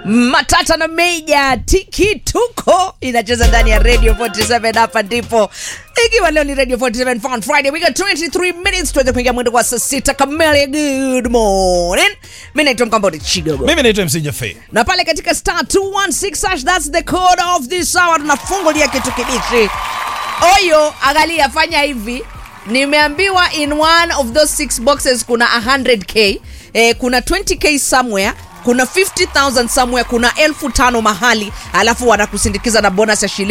matata na meja tikituko inacheza ndani ya radio 47 hapa ndipo ikiwa leo ni radio 47 fun friday we got 23 minutes tuweze kuingia mwendo kwa saa sita kamili good morning mi naitwa mkambodi chigogo mimi naitwa mc jafe na pale katika star 216 hash that's the code of this hour tunafungulia kitu kibichi oyo angalia fanya hivi nimeambiwa in one of those six boxes kuna 100k eh, kuna 20k somewhere kuna 50000 somewhere kuna elfu tano mahali alafu wanakusindikiza na bonus ya shilingi